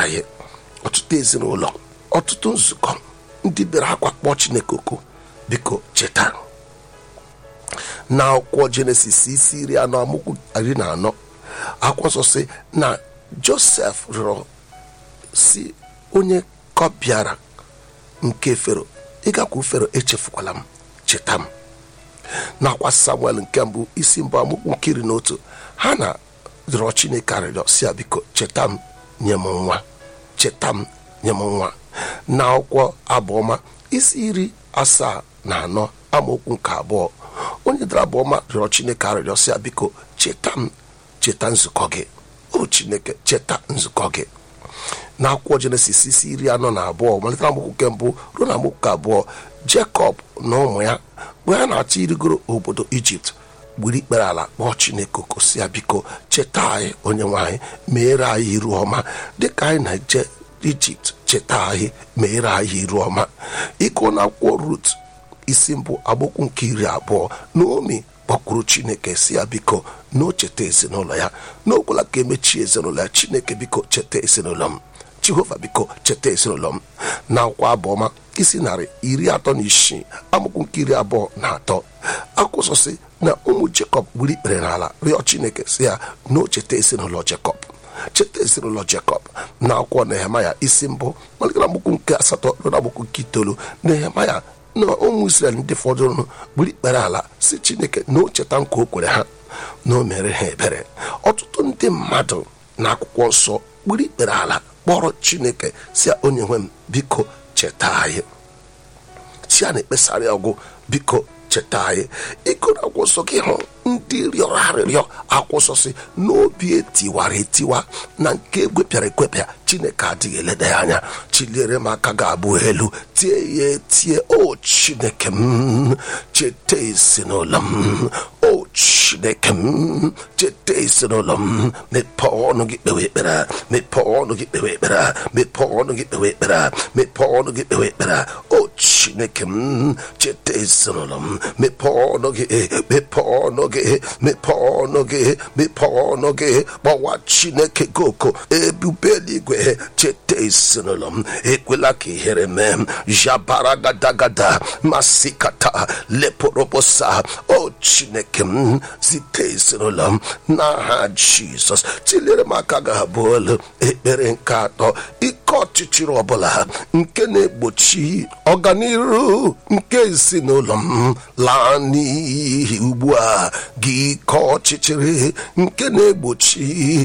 anyị ọtụtụ ezinụlọ ọtụtụ nzukọ ndị bịara akwa kpọọ chineke oku biko cheta na akwụkwọ jenesis isi iri anọ amụkwu iri na anọ akwụkwọ nsọ si na josef rịọrọ si onye kọbịara nke fero ịgakwu fero echefukwala m cheta m nakwa samuel nke mbụ isi mbụ amụkwu nkiri n'otu ha na rịọ chineke arịrịọ si ya biko cheta m nye m nwa cheta m nye m nwa na akwụkwọ abụọma isi iri asaa na anọ amaokwu nke abụọ onye dara abụọma rịọrọ chineke arịrịọ si ya biko cheta m cheta nzukọ gị o chineke cheta nzukọ gị na akwụkwọ jenesis isi iri anọ na abụọ malite na amaokwu nke mbụ ruo na amaokwu nke abụọ jekọb na ụmụ ya mgbe ha na-achọ irigoro obodo ijipt gburu ikpere ala kpọọ chineke okosi ya biko cheta anyị onye nwanyị meere anyị iru ọma dịka anyị na-eje ijipt cheta anyị meere anyị iru ọma ịkụ na akwụkwọ rut isi mbụ agbokwu nke iri abụọ naomi kpọkwuru chineke si ya biko na o cheta ezinụlọ ya n'okwela ka emechie ezinụlọ ya chineke biko cheta ezinụlọ m jehova biko cheta ezinụlọ m na akwa abụọma isi narị iri atọ na isii amụkwu nke iri abụọ na atọ akwụsọsị na ụmụ jekọb gburu ikpere n'ala rịọ chineke si ya na o cheta ezinụlọ jekọb cheta ezinụlọ jekọb na akwụkwọ nehemaya isi mbụ malite na agbụkwụ nke asatọ ruo na agbụkwụ nke itoolu nehemaya na ụmụ israel ndị fọdụrụ gburu ikpere ala si chineke na o cheta nkwa o kwere ha na o mere ha ebere ọtụtụ ndị mmadụ na akwụkwọ nsọ gburu ikpere ala kpọrọ chineke si onye nwe m biko cheta anyị chi a na-ekpesara ya ọgwụ biko cheta anyị ịgụ na akwụsọ gị hụ ndị rịọrọ arịrịọ akwụsọ si n'obi etiwara etiwa na nke egwepịara ekwepịa chineke adịghị eleda ya anya chiliere m aka ga-abụ elu tie ya etie o chineke m cheta ezinụlọ m o chineke m cheta ezinụlọ m mepee ọnụ gị kpewe ekpere mepee ọnụ gị kpewe ekpere mepee ọnụ gị kpewe ekpere mepee ọnụ gị kpewe ekpere o chineke m cheta ezinụlọ m mepee ọnụ gị mepee ọnụ gị mepee ọnụ gị mepee ọnụ gị gbawa chineke gị oko ebube eluigwe cheta ezinụlọ m ekwela ka ihere mee m jabara gadagada masikata leporobosa o chineke m zite ezinụlọ m n'aha jizọs tilere m aka ga-abụ olu ekpere nke atọ ike ọchịchịrị ọbụla nke na-egbochi ọganiru nke ezinụlọ m laa n'ihi ugbu a gị ike ọchịchịrị nke na-egbochi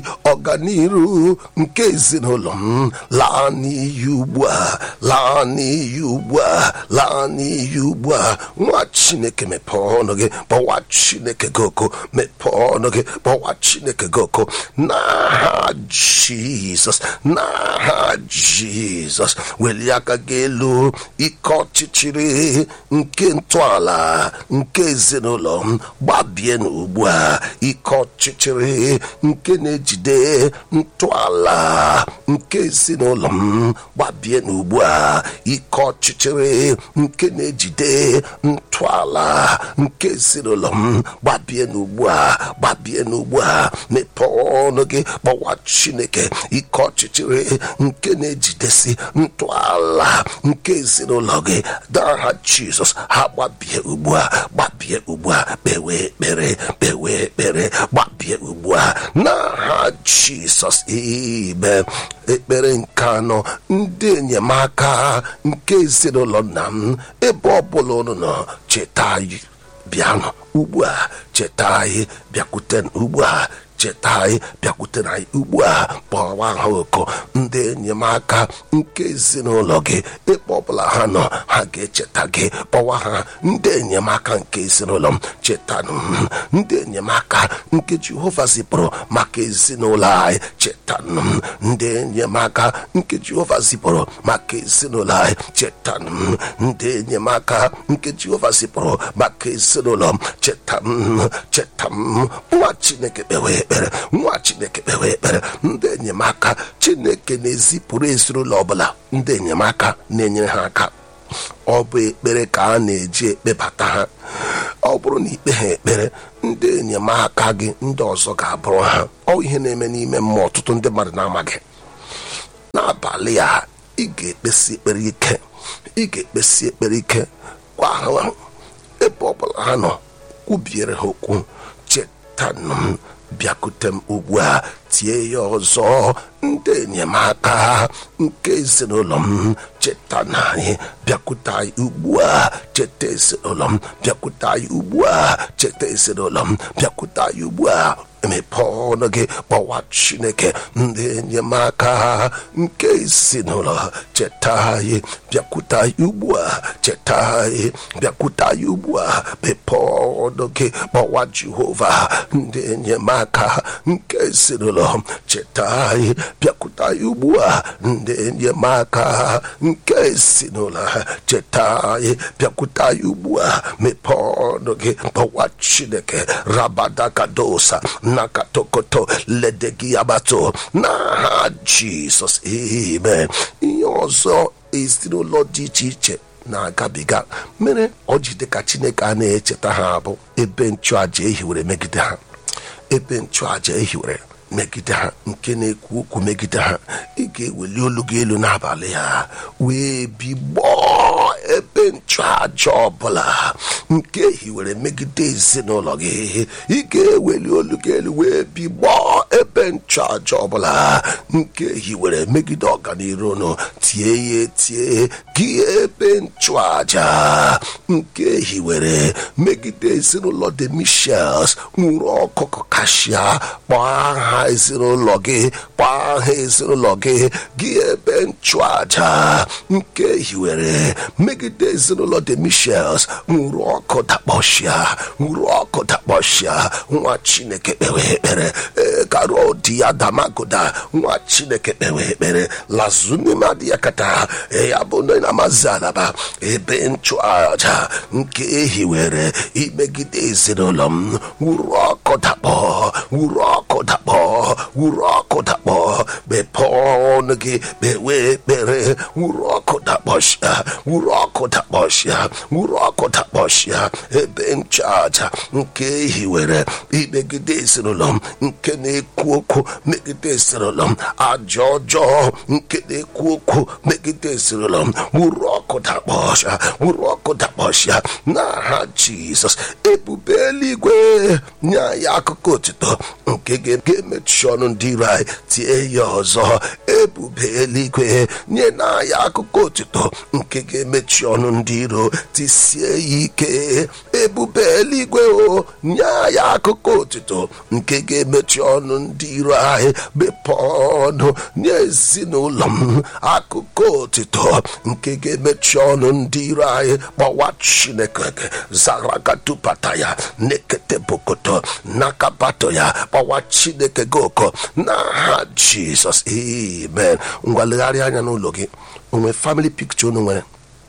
ọganiru nke ezinụlọ m laa n'iyi ugbu a laa n'iyi ugbu a laa n'iyi ugbu a nwa chineke mepee ọnụ gị kpọwa chineke gị oko mepee ọnụ gị kpọwa chineke gị oko n'aha jizọs n'aha jizọs welie aka gị elu ike ọchịchịrị nke ntọala nke ezinụlọ m gbabie n'ugbu a ike ọchịchịrị nke na-ejide ntọala nke ezinụlọ m gbabie n'ugbu a ike ọchịchịrị nke na-ejide ntọala nke ezinụlọ m gbabie n'ugbu a gbabie n'ugbu a mepee ọnụ gị kpọwa chineke ike ọchịchịrị nke na-ejidesi ntọala nke ezinụlọ gị n'aha jizọs ha gbabie ugbu a gbabie ugbu a kpewe ekpere kpewe ekpere gbabie ugbu a n'aha jizọs ime ekpere nke anọ ndị enyemaka nke ezinụlọ nna m ebe ọbụla unu nọ cheta anyị bịanụ ugbu a cheta anyị bịakwute ugbu a cheta anyị bịakwute anyị ugbu a kpọwa ha oko ndị enyemaka nke ezinụlọ gị ebe ọbụla ha nọ ha ga-echeta gị kpọwa ha ndị enyemaka nke ezinụlọ m chetanụ m ndị enyemaka nke jehova zipụrụ maka ezinụlọ anyị chetanụ m ndị enyemaka nke jehova zipụrụ maka ezinụlọ anyị chetanụ m ndị enyemaka nke jehova zipụrụ maka ezinụlọ m cheta m cheta m nwa chineke kpewe ekpere nwa chineke kpewe ekpere ndị enyemaka chineke na-ezipụrụ ezinụlọ ọbụla ndị enyemaka na-enyere ha aka ọ bụ ekpere ka a na-eji ekpebata ha ọ bụrụ na ikpe ha ekpere ndị enyemaka gị ndị ọzọ ga-abụrụ ha ọ ihe na-eme n'ime mmụọ ọtụtụ ndị mmadụ na-amaghị n'abalị a ị ga-ekpesi ekpere ike ị ga-ekpesi ekpere ike gwa ha ebe ọbụla ha nọ kwubiere ha okwu chetanụ m bịakute m ugbu a tie ya ọzọ ndị enyemaka nke ezinụlọ m cheta na anyị bịakwute anyị ugbu a cheta ezinụlọ m bịakwute anyị ugbu a cheta ezinụlọ m bịakwute anyị ugbu a emepe ọnụ gị kpọwa chineke ndị enyemaka nke ezinụlọ cheta anyị bịakwute anyị ugbu a cheta anyị bịakwute anyị ugbu a mepee ọnụ gị kpọwa jehova ndị enyemaka nke ezinụlọ cheta anyị bịakwute anyị ugbu a ndị enyemaka nke ezinụlọ cheta anyị bịakwute anyị ugbu a mepee ọnụ gị kpọwa chineke rabadakadosa nakatokoto ledegiabato n'aha jizọs amen ihe ọzọ ezinụlọ dị iche iche na-agabiga mere ọ ji dịka chineke a na-echeta ha bụ ebe nchụaja ehiwere megide ha ebe nchụaja ehiwere megide ha nke na-ekwu okwu megide ha ị ga-eweli olu gị elu n'abalị ha wee bigbọọ ebe nchụaja ọbụla nke hiwere megide ezinụlọ gị ị ga-eweli olu gị elu wee bigbọọ ebe nchụaja ọbụla nke hiwere megide ọganiru nụ tie ya etie gị ebe nchụaja nke hiwere megide ezinụlọ de michels nwụrụ ọkụkọ kashia kpọọ aha ezinụlọ gị kpọọ aha ezinụlọ gị gị ebe nchụaja nke hiwere megide ezinụlọ de michels nwụrụ ọkụ dakpọshia nwụrụ ọkụ dakpọshia nwa chineke kpewe ekpere karo di ya damagoda nwa chineke kpewe ekpere lazunimadi ya kata ya bụ ndị na-amazi alaba ebe nchụaja nke ehiwere imegide ezinụlọ m wuru ọkụ dakpọ wuru ọkụ dakpọ wuru ọkụ dakpọ mepee ọnụ gị kpewe ekpere wuru ọkụ dakpọshia wuru ọkụ dakpọshia wuru ọkụ dakpọshia ebe nchụaja nke ehiwere imegide ezinụlọ m nke na-ekwu okwu megide ezinụlọ m aja ọjọọ nke na-ekwu okwu megide ezinụlọ m wuru ọkụ dakpọshia wuru ọkụ dakpọshia n'aha jizọs ebube eluigwe nye anyị akụkọ otito nke ga-emechi ọnụ ndị iro anyị tie ya ọzọ ebube eluigwe nye n'anya akụkọ otito nke ga-emechi ọnụ ndị iro tisie ya ike ebube eluigwe o nye anyị akụkọ otito nke ga-emechi ọnụ ndị iro anyị mepee ọnụ nye ezinụlọ m akụkọ otito nke ga-emechi ọnụ ndị iro anyị kpọwa chineke zaragatupata ya nekete bokoto nakabato ya kpọwa chineke gị ụkọ n'aha jizọs amen ngwa legharịa anya n'ụlọ gị onwe famili pikcha unu nwere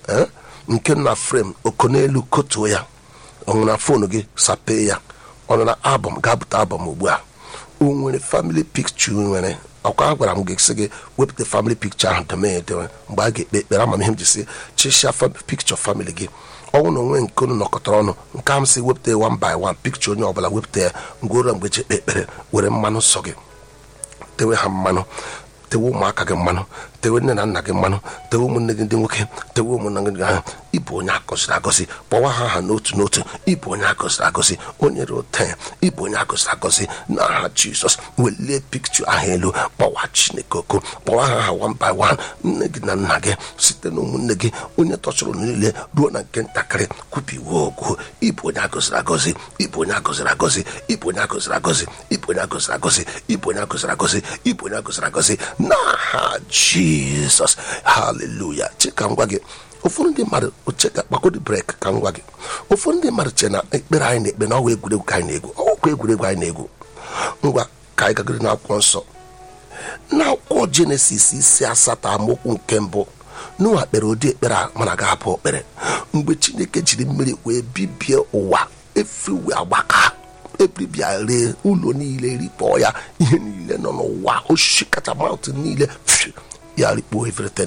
nke na frem oko n'elu kotuo ya ọ na fonu gị sapee ya ọ nọ na albọm ga-abụta albọm ugbu a o nwere famili pikcha nwere ọkwa a gwara m gị sị gị wepụta famili pikcha ahụ dome edewe mgbe a ga-ekpe ekpere ama m ihe m ji si chịsịa pikcha famili gị ọnwụ na onwe nke unu nọkọtara ọnụ nke m si wepụta ya one by one pikcha onye ọbụla wepụta ya ngworo mgbe ji ekpe ekpere were mmanụ nsọ gị tewe ha mmanụ tewe ụmụaka gị mmanụ tewe nne na nna gị mmanụ tewe ụmụnne gị ndị nwoke tewe ụmụnna gị ahụ ịbụ onye agọziri agọzi kpọwa ha ha n'otu n'otu ịbụ onye agọziri agọzi onye rote ịbụ onye agọziri agọzi n'aha jizọs welie pikcha ahụ elu kpọwa chineke oku kpọwa ha ha one by one nne gị na nna gị site na ụmụnne gị onye tọchụrụ niile ruo na nke ntakịrị kwubiwe okwu ịbụ onye agọziri agọzi ịbụ onye agọziri agọzi ịbụ onye agọziri agọzi ịbụ onye agọziri agọzi ịbụ onye agọziri agọzi ịbụ onye agọziri agọzi n'aha jizọs haleluya chika ngwa gị ụfọdụ ndị mmadụ cheka kpakọdị brek ka ngwa gị ụfọdụ ndị mmadụ che na ekpere anyị na-ekpe na ọwa egwuregwu ka anyị na-egwu ọgwụkwa egwuregwu anyị na-egwu ngwa ka anyị gagoro n'akwụkwọ nsọ n'akwụkwọ jenesis isi asatọ amaokwu nke mbụ n'ụwa kpere ụdị ekpere a mana ga-abụ okpere mgbe chineke jiri mmiri wee bibie ụwa efiwe agbaka ebibia ree ụlọ niile rikpọọ ya ihe niile nọ n'ụwa osisi kacha maụtụ niile ya rikpuo everything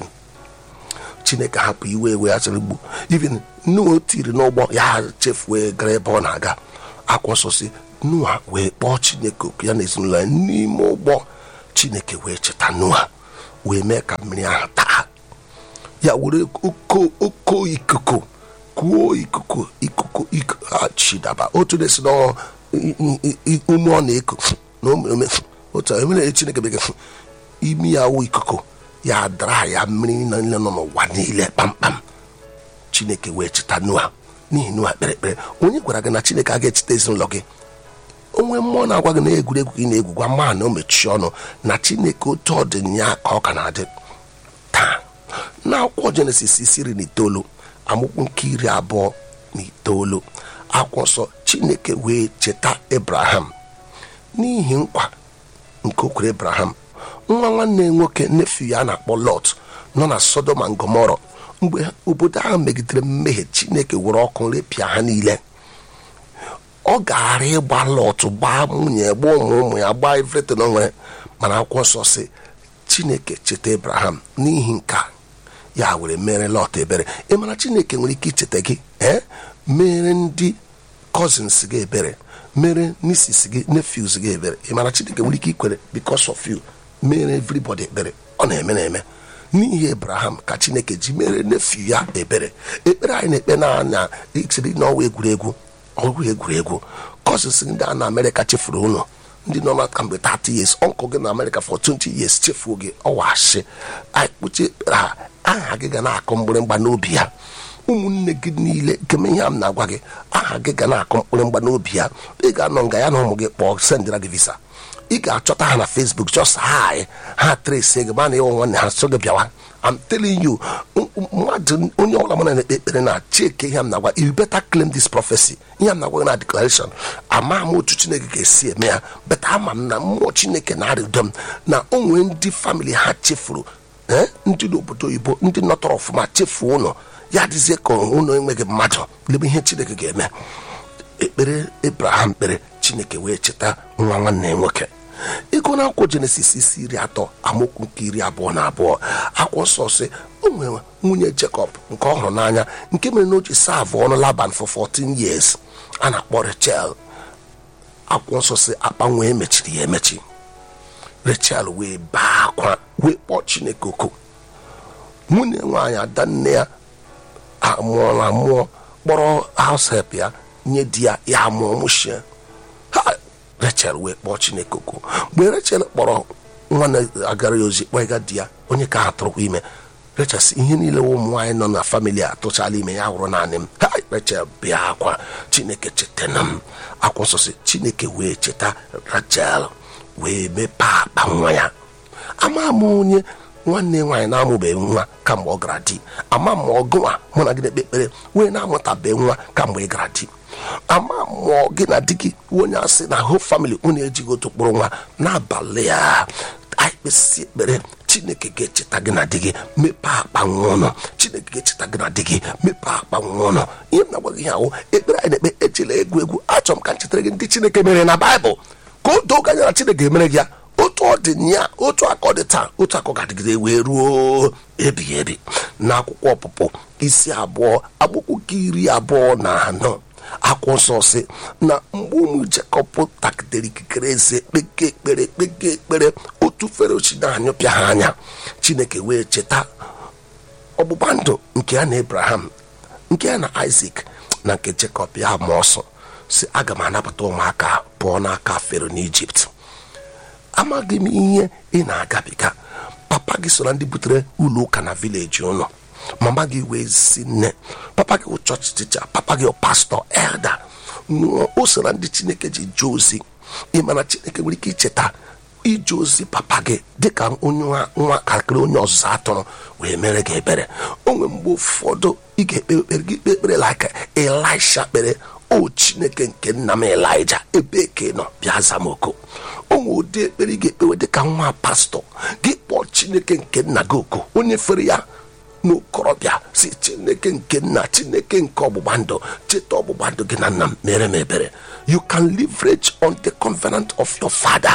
chineke hapụ iwe ewe ya chịrị gbu even nuo tiri n'ụgbọ ya chefue gara ebe ọ na-aga akwa nsọ si nua wee kpọọ chineke oku ya na ezinụlọ ya n'ime ụgbọ chineke wee cheta nua wee mee ka mmiri ahụ taa ya were oko oko ikuku kuo ikuku ikuku ikuku chidaba otu na-esi na ume ọ na-eku na ome otu emere chineke bekee imi ya wụ ikuku ya dara ya mmiri niile nọ n'ụwa niile kpamkpam chineke wee cheta nua n'ihi nua kpere ekpere onye gwara gị na chineke a ga-echeta ezinụlọ gị onwe mmụọ na-agwa gị na egwuregwu gị na-egwu gwa mma na o mechie ọnụ na chineke otu ọ dị ya ka ọ ka na-adị taa na akwụkwọ jenesis isi iri na itoolu amụkwu nke iri abụọ na itoolu akwụkwọ nsọ chineke wee cheta abraham n'ihi nkwa nke o kwere abraham nwa nwanne nwoke nefu ya na-akpọ lot nọ na sodoma ngomọrọ mgbe obodo ahụ megidere mmehie chineke were ọkụ repịa ha niile ọ gara ịgba lot gbaa nwunye gbaa ụmụ ụmụ ya gbaa everything o nwere mana akwụkwọ nsọ si chineke cheta abraham n'ihi nka ya were mere lot ebere ị mara chineke nwere ike icheta gị ee mere ndị cousins gị ebere mere nieces gị nephews gị ebere ị mara chineke nwere ike ikwere because of you mere everybody ekpere ọ na-eme na-eme n'ihi abraham ka chineke ji mere nephew ya ebere ekpere anyị na-ekpe n'anya ichere n'ọnwa egwuregwu ọgwụ egwuregwu cousins ndị a na amerịka chefuru ụlọ ndị nọ na kamgbe 30 years ọnkụ gị na amerịka for 20 years chefuo gị ọwashi anyị kpuchi ekpere ha aha gị ga na-akụ mgbịrịmgba n'obi ya ụmụnne gị niile keme ihe a m na-agwa gị aha gị ga na-akụ mkpụrụmgba n'obi ya ị ga-anọ nga ya na ụmụ gị kpọọ sendịra gị visa ị ga-achọta ha na facebook just hi ha tresi gị mana ịwụ nwanne ha so gị bịawa I'm telling you mmadụ onye ọbụla mụ na-ekpe ekpere na chike ihe m na-agwa you better claim this prophecy ihe m na-agwa gị na declaration ama m otu chineke ga-esi eme ya but ama m na mmụọ chineke na-arịdo m na o nwee ndị famili ha chefuru ee ndị n'obodo oyibo ndị nọtọrọ ọfụma chefuo ụlọ ya dịzie ka ụlọ enweghị mmadụ lebe ihe chineke ga-eme ekpere abraham kpere chineke wee cheta nwa nwanne nwoke ịgụ na akwụkwọ jenesis isi iri atọ amaokwu nke iri abụọ na abụọ akwụkwọ nsọ si o nwere nwunye jekọb nke ọ hụrụ n'anya nke mere na o ji savụ ọnụ laban for 14 years a na-akpọ rachel akwụkwọ nsọ si akpa nwee mechiri ya emechi rachel wee baa akwa wee kpọọ chineke oku nwunye nwaanyị ada nne ya amụọla amụọ kpọrọ house help ya nye di ya ya amụọ mụchie ha rachel wee kpọọ chineke oku mgbe rachel kpọrọ nwa na-agara ya ozi kpọga di ya onye ka ha tụrụkwa ime rachel si ihe niile ụmụ nwaanyị nọ na famili a tụchala ime ya hụrụ naanị m ha rachel bịa akwa chineke chetana m akwa nsọ si chineke wee cheta rachel wee mepee akpa nwa ya ama m onye nwanne nwaanyị na-amụbeghị nwa kamgbe ọ gara di ama m ọgụnwa mụ na gị na-ekpe ekpere wee na-amụtabeghị nwa kamgbe ị gara di ama mmụọ gị na di gị onye asị na ho famili unu ejighị otu kpụrụ nwa n'abalị a anyị kpesị ekpere chineke ga-echeta gị na di gị mepee akpa nwa ụnụ chineke ga-echeta gị na di gị mepee akpa nwa ụnụ ihe m na-agwa gị ihe ahụ ekpere anyị na-ekpe ejela egwu egwu achọrọ m ka m chetara gị ndị chineke mere na baịbụl ka o doo anya na chineke emere gị ya otu ọ dị ya otu aka ọ dị taa otu aka ọ ga-adịgide wee ruo ebighị ebi n'akwụkwọ ọpụpụ isi abụọ akwụkwọ nke iri abụọ na anọ akwụkwọ nsọ si na mgbe ụmụ jekọb takidere ikikere eze kpeke ekpere kpeke ekpere otu fere ochi na-anyụpịa ha anya chineke wee cheta ọgbụgba ndụ nke ya na abraham nke ya na isak na nke jekọb ya ma ọsọ si aga m anapụta ụmụaka pụọ n'aka fero n'ijipt amaghị m ihe ị na-agabiga papa gị so na ndị butere ụlọ ụka na vileji ụlọ mama gị wee si nne papa gị wụ chọọchị ticha papa gị pastọ elda o so na ndị chineke ji jee ozi ị mana chineke nwere ike icheta ije ozi papa gị dịka onye nwa kakịrị onye ọzụzụ atụrụ wee mere gị ebere o nwere mgbe ụfọdụ ị ga-ekpe ekpere gị kpe ekpere like elisha kpere o chineke nke nna m elija ebe ke nọ bịa zamoko o nwere ụdị ekpere ị ga-ekpewe dịka nwa pastọ gị kpọọ chineke nke nna gị oku onye fere ya n'okorobịa si chineke nke nna chineke nke ọgbụgba ndụ cheta ọgbụgba ndụ gị na nna m mere m ebere you can leverage on the covenant of your father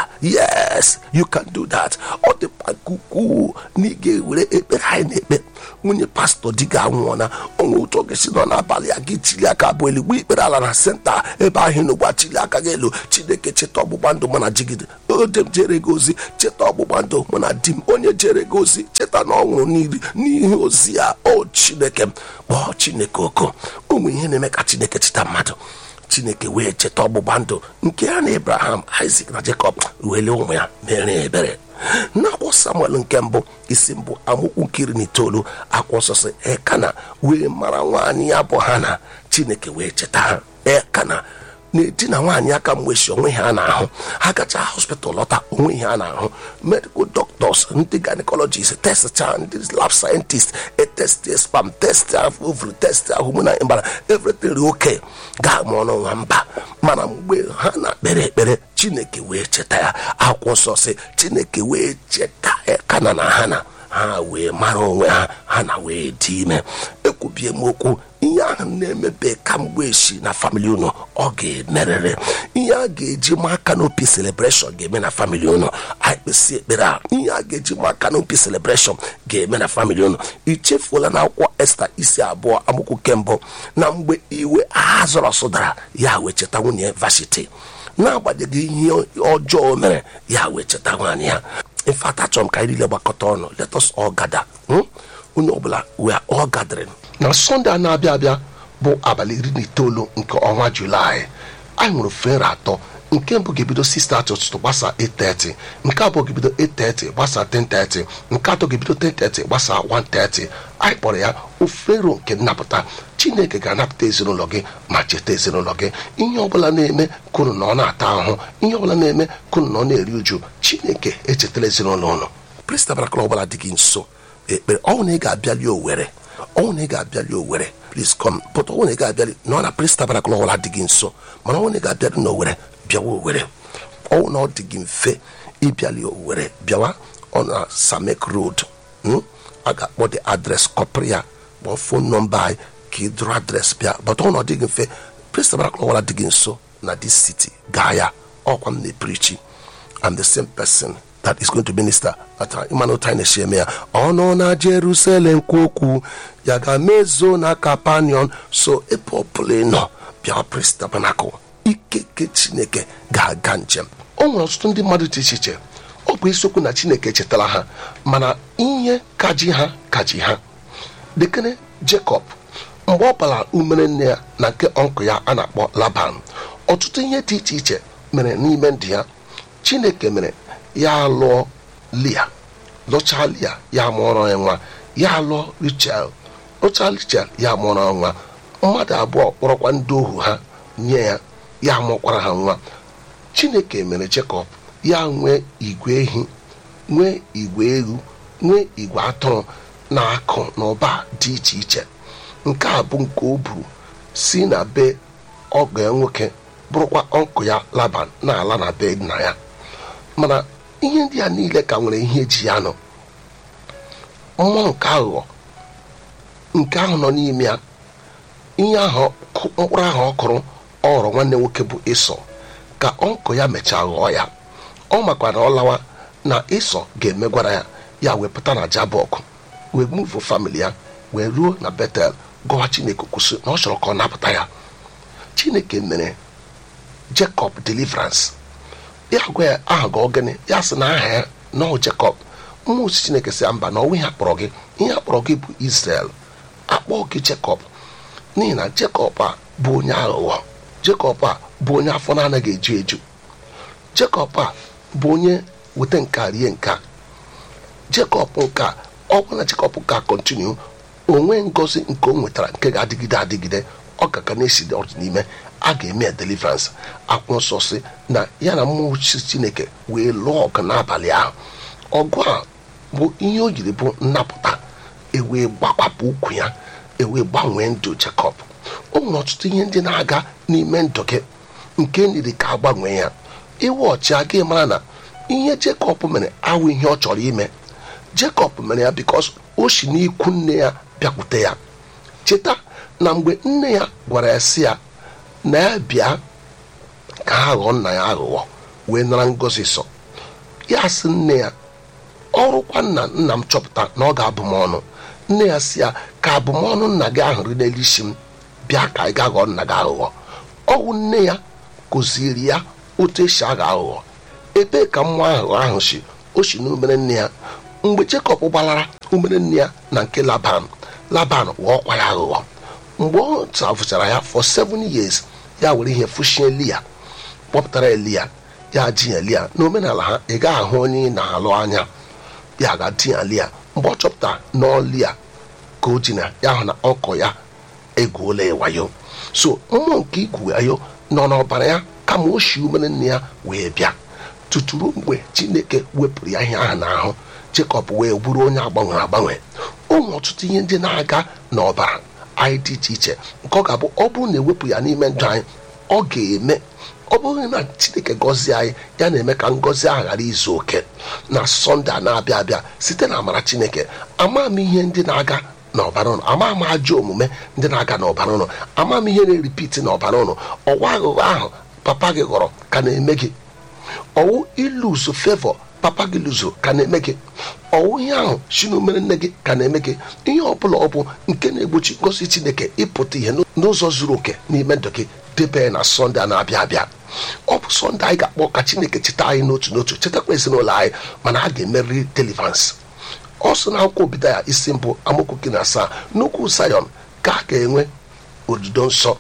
yes you can do that ọ dị ukwuu na ị ga-ewere ekpere anyị na-ekpe nwunye pastọ di ga anwụọ na onwe otu oge si nọ n'abalị a gị chili aka bụ eluigwe ikpere ala na senta ebe ahụ n'ụgba chili aka gị elu chineke cheta ọgbụgba ndụ mụ na jigide ode m jere gị ozi cheta ọgbụgba ndụ mụ na di m onye jere gị ozi cheta na ọ nwụrụ n'iri n'ihe ozi ya o chineke m kpọọ chineke oko ụmụ ihe na-eme ka chineke cheta mmadụ chineke wee cheta ọgbụgba ndụ nke ya na abraham isaac na jacob wele ụmụ ya mere ebere n'akwụkwọ samuel nke mbụ isi mbụ amụkwu nkiri na itoolu akwụsịsị ekana wee mara nwaanyị ya bụ ha na chineke wee cheta ha ekana na-edina nwaanyị aka mgbechi onwe ihe a na-ahụ ha gacha hospital lọta onwe ihe a na-ahụ medical doctors ndị gynecologist testcha ndị lab scientist etest spam test ovary test hormonal imbalance everything dị oke ga-ama ọnụ nwa mba mana mgbe ha na-ekpere ekpere chineke wee cheta ya akwụkwọ nsọ sị chineke wee cheta ekana na ha na ha wee mara onwe ha ha na wee dị ime ekwubie m okwu ihe ahụ na-emepe kamgbe echi na famili unu ọ ga-emerịrị ihe a ga-eji ma aka n'opi celebreshọn ga-eme na famili unu anyị kpesị ekpere a ihe a ga-eji ma aka n'opi celebreshọn ga-eme na famili unu ichefuola na akwụkwọ esta isi abụọ amụkwu kembụ na mgbe iwe agha zọrọ sụdara ya wee cheta nwunye vashiti n'agbanyeghị ihe ọjọọ mere ya wee cheta nwaanyị ya infat achọrọ m ka anyị niile gbakọta ọnụ let us all gather onye ọbụla we are all gathering na sọnde a na-abịa abịa bụ abalị iri na itoolu nke ọnwa julaị anyị nwere fere atọ nke mbụ ga-ebido 6:30 ụtụtụ gbasa 8:30 nke abụọ ga-ebido 8:30 gbasa 10:30 nke atọ ga-ebido 10:30 gbasa 1:30 anyị kpọrọ ya ofero nke nnapụta chineke ga-anapụta ezinụlọ gị ma cheta ezinụlọ gị ihe ọbụla na-eme kunu na ọ na-ata ahụ ihe ọbụla na-eme kunu na ọ na-eri uju chineke echetala ezinụlọ ụlọ pristabarakụl ọbụla dị gị nso ekpere ọnwụ na ị ga-abịali owere ọnwụ na ị ga-abịali owere please come but ọnwụ na ị ga-abịali na ọ na pristabarakụl ọbụla dị gị nso mana ọnwụ na ị ga-abịali n'owere bịawa owere ọnwụ na ọ dị gị mfe ịbịali owere bịawa ọ na samek road a ga-akpọ the adres kọpịrị ya kpọọ fon nọmba anyị ka ị dụrụ adres bịa but ọnwụ na ọ dịghị mfe pristabarakụl ọbụla dị gị nso na this city gaa ya ọkwa m na-eprichi I'm the same person that is going to minister at ịmanụ time na-esi eme ya ọnụ na jerusalem kwu okwu ya ga-mezo na kapanion so ebe ọbụla ị nọ bịa pris tabanakụl ikeke chineke ga-aga njem o nwere ọtụtụ ndị mmadụ dị iche iche ọ bụ isiokwu na chineke chetara ha mana ihe kaji ha kaji ha dekene jacob mgbe ọ bara umere nne ya na nke ọnkụ ya a na-akpọ laban ọtụtụ ihe dị iche iche mere n'ime ndụ ya chineke mere ya lụọ lia lụchaa lia ya mụọrọ ya nwa ya lụọ richel lụchaa richel ya mụọrọ ya nwa mmadụ abụọ kpọrọkwa ndị ohu ha nye ya ya mụkwara ha nwa chineke mere jekọb ya nwee igwe ehi nwee igwe ewu nwee igwe atụrụ na akụ na ụba dị iche iche nke a bụ nke o buru si na be ọgọ ya nwoke bụrụkwa ọnkụ ya laban na-ala na be nna ya mana ihe ndị a niile ka nwere ihe eji ya nọ mmụọ nke aghụghọ nke ahụ nọ n'ime ya ihe ahụ mkpụrụ ahụ ọ kụrụ ọ ghọrọ nwanne nwoke bụ ịsọ ka ọnkụ ya mechaa ghọọ ya ọ makwa na ọ lawa na ịsọ ga-emegwara ya ya wee pụta na jabọk wee muvu famili ya wee ruo na betel gọwa chineke kwụsị na ọ chọrọ ka ọ napụta ya chineke mere jacob deliverance ya gwa ya aha gị ogene ya sị na aha ya nọọ jacob mmụọ ozi chineke sị ya mba na ọnwa ihe akpọrọ gị ihe akpọrọ gị bụ israel akpọọ gị jacob n'ihi na jacob a bụ onye aghụghọ jacob a bụ onye afọ na-anaghị eju eju jacob a bụ onye weta nka rie nka jacob nka ọ bụ na jacob ka kontinu onwe ngozi nke o nwetara nke ga-adịgide adịgide ọ ka ka na-esi n'ime a ga-eme ya deliverance akwụ nsọ si na ya na mmụọ chineke wee lụọ ọgụ n'abalị ahụ ọgụ a bụ ihe o jiri bụ nnapụta ewee gbakwapụ ukwu ya ewee gbanwee ndụ jacob o nwere ọtụtụ ihe ndị na-aga n'ime ndụ gị nke niri ka agbanwee ya iwe ọchị aga mara na ihe jacob mere awụ ihe ọ chọrọ ime jacob mere ya bikos o si n'ikwu nne ya bịakwute ya cheta na mgbe nne ya gwara ya si ya na ya bịa ka ha ghọọ nna ya aghụghọ wee nara ngozi sọ ya sị nne ya ọrụkwa nna nna m chọpụta na ọ ga-abụ m ọnụ nne ya si ya ka abụmọnụ nna gị ahụrụ n'elu isi m bịa ka ị ga-aghọ nna gị aghụghọ ọwụ nne ya kụziri ya otu esi aghọ aghụghọ ebee ka nwa ahụ ahụ si o si n'umere nne ya mgbe Jekọb gbalara umere nne ya na nke Laban Laban ghọọkwa ya aghụghọ mgbe ọ tafụchara ya for seven years ya were ihe fụshie Lia kpọpụtara Elia ya ji ya Lia n'omenala ha ị gaghị ahụ onye ị na-alụ anya ya ga-di ya Lia mgbe ọ chọpụtara n'ọlia ka o ji na ya hụ na ọkọ ya egwuola ya wayo so mmụọ nke igwu wayo nọ n'ọbara ya kama o shi umere nne ya wee bịa tuturu mgbe chineke wepụrụ ya ihe ahụ n'ahụ Jekọb wee bụrụ onye agbanwere agbanwe ụmụ ọtụtụ ihe ndị na-aga n'ọbara anyị dị iche iche nke ọ ga-abụ ọ bụrụ na ewepụ ya n'ime ndụ anyị ọ ga-eme ọ bụghị na chineke gọzie anyị ya na-eme ka ngọzi ahụ ghara izu oke na sọnde a na-abịa abịa site na amara chineke ama m ihe ndị na-aga n'ọbara ụnụ ama m ajọ omume ndị na-aga n'ọbara ụnụ ama m ihe na-eripiti n'ọbara ụnụ ọwa aghụghọ ahụ papa gị ghọrọ ka na-eme gị ọwụ iluzu fevọ papa gị luzo ka na-eme gị ọwụ ihe ahụ si n'omere nne gị ka na-eme gị ihe ọbụla ọ bụ nke na-egbochi ngosi chineke ịpụta ihe n'ụzọ zuru oke n'ime ndụ gị debe na sọnde a na-abịa abịa ọ bụ sọnde anyị ga-akpọ ka chineke cheta anyị n'otu n'otu chetakwa ezinụlọ anyị mana a ga-emerịrị deliverance ọ sị na akwụkwọ obido ya isi mbụ amaokwu gị na asaa n'ukwu Zion ka a ga-enwe odido nsọ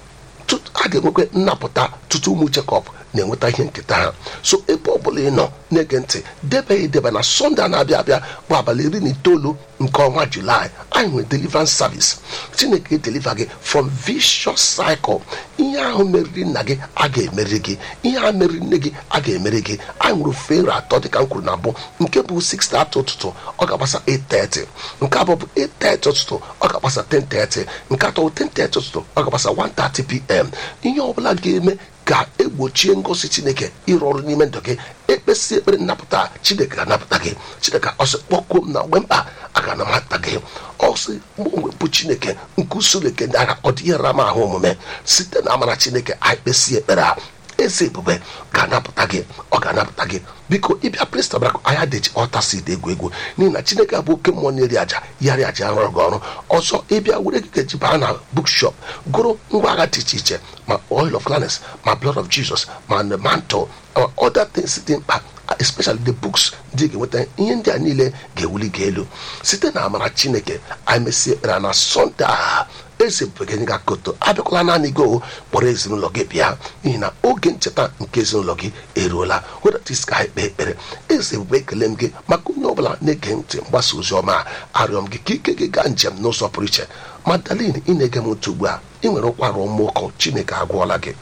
a ga-enwekwa nnapụta tutu ụmụ Jekọb na-enweta ihe nketa ha so ebe ọ bụla ị nọ na-ege ntị debe edebe na sọnde a na-abịa abịa bụ abalị iri na itoolu nke ọnwa julaị anyị nwere deliverance service chineke deliver gị from vicious cycle ihe ahụ meriri nna gị a ga-emeri gị ihe ahụ meriri nne gị a ga-emeri gị anyị nwere fere atọ dịka m kwuru na mbụ nke bụ 6 atọ ụtụtụ ọ ga-agbasa 8:30 nke abụọ bụ 8:30 ụtụtụ ọ ga-agbasa 10:30 nke atọ bụ 10:30 ụtụtụ ọ ga-agbasa 1:30 pm ihe ọbụla ga-eme ka egbochie ngosi chineke ịrụ ọrụ n'ime ndụ gị ekpesi ekpere nnapụta chineke ga-anapụta gị chineke ọsị kpọkuo m na mgbe mkpa a ga-anamata gị ọsị mgbe bụ chineke nke usoro eke ndị agha ọ dị ihe rama ahụ omume site na amara chineke anyị kpesi ekpere a eze ebube ga-anapụta gị ọ ga-anapụta gị biko ịbịa prịnstabrak anya dị ọtasid egwu egwu n'ihi na chineke bụ oke mmụọ na-eri aja yarị aja rụrụ gị ọrụ ọzọ ịbịa were gị gaji baa na bookshop gụrụ ngwa agha dị iche iche ma oil of gladness ma blood of jesus ma the mantle ma other things dị mkpa especially the books ndị ga-enweta ihe ndị a niile ga-ewuli gị elu site na amara chineke anyị mesie ekpere na sọnde a eze bụgenye ga koto abịakwala naanị gị o kpọrọ ezinụlọ gị bịa n'ihi na oge ncheta nke ezinụlọ gị eruola wedatis ka anyị kpee ekpere eze ebube ekele m gị maka onye ọbụla na-ege ntị mgbasa ozi ọma a arịọ m gị ka ike gị gaa njem n'ụzọ pụrụ iche madalin ị na-ege m ntị ugbu a ị nwere ụkwara ụmụụkọ chineke agwọọla gị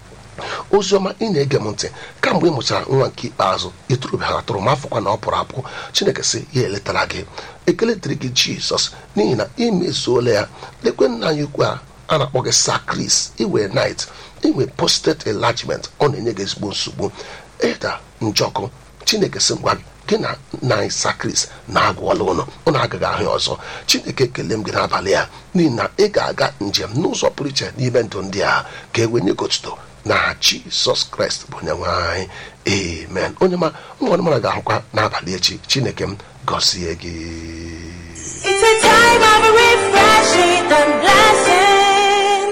oziọma ị na-ege m ntị kamgbe ị mụchara nwa nke ikpeazụ ịtụrụbeghị atụrụ ma afọkwa na ọ pụrụ apụ chineke sị ya eletara gị ekele dịrị gị jizọs n'ihi na imezuola ya lekwe nna anyị ukwu a a na-akpọ gị sakris iwe nit inwe postet enlargement ọ na-enye gị ezigbo nsogbu ịda njọkụ chineke sị ngwa gị na nna anyị sakris na-agwọla ụlọ ụnụ agaghị ahụ ya ọzọ chineke ekele m gị n'abalị ya n'ihi na ị ga-aga njem n'ụzọ pụrụ iche n'ime ndụ ndị a ka e wenye gotuto na jizọs kraịst bụ onye nwe anyị amen onye ma nwa mara ga-ahụkwa n'abalị echi chineke m gọzie gị It's a time of refreshing and blessing.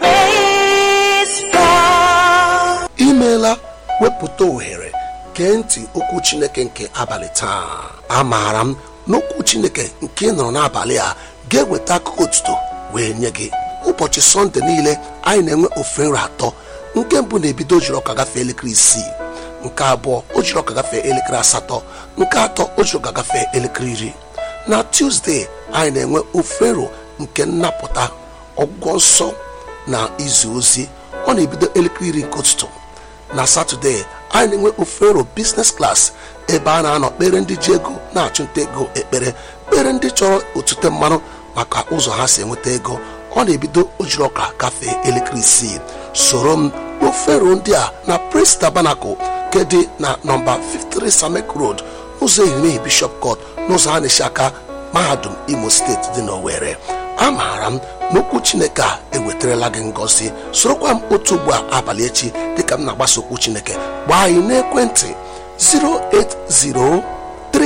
Praise God. imeela wepụta ohere gee ntị okwu chineke nke abalị taa amaara m n'okwu chineke nke ị nọrọ n'abalị a ga-eweta akụkọ otuto wee nye gị ụbọchị sọnde niile anyị na-enwe ofe nri atọ nke mbụ na-ebido ojiri ọka gafee elekere isii nke abụọ o jiri ọka gafee elekere asatọ nke atọ o jiri ọka gafee elekere iri na tuzdee anyị na-enwe ofero nke nnapụta ọgwụgwọ nsọ na izu ozi ọ na-ebido elekere iri nke ụtụtụ na satọde anyị na-enwe ofero biznes klas ebe a na-anọ kpere ndị ji ego na-achụnta ego ekpere kpere ndị chọrọ otute mmanụ maka ụzọ ha si enweta ego ọ na-ebido ojiri ọka gafee elekere isii soro m n'ofero ndị a na prince tabernacle nke dị na nọmba 53 samek road ụzọ ehimehie bishop court n'ụzọ a na-esi aka mahadum imo steeti dị n'owere amaara m n'okwu chineke a ewetarala gị ngọzi sorokwa m otu ugbu a abalị echi dịka m na-agbasa okwu chineke gbaa anyị n'ekwentị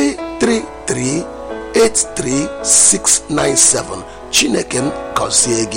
08033383697 chineke m gọzie gị